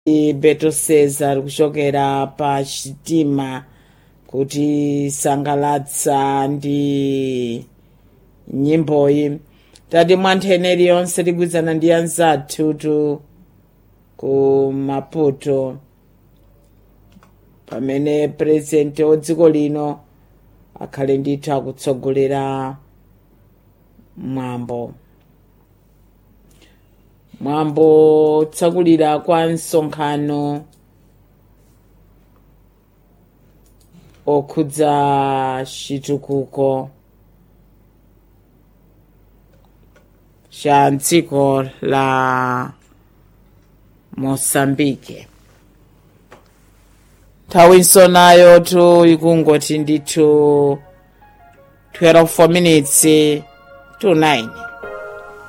beto cesar kuchokera pa chitima kuti sangalatsa ndi nyimboyi tati mwantheneri yonse tigwirizana ndi anzathu tu ku maputo pamene purezidenti wa dziko lino akhale ndithu akutsogolera mwambo mwambo tsakulira kwa msonkhano okhudza chitukuko cha dziko la mosambike nthawi nayo tu ikungoti ndithu 12 minutes to 9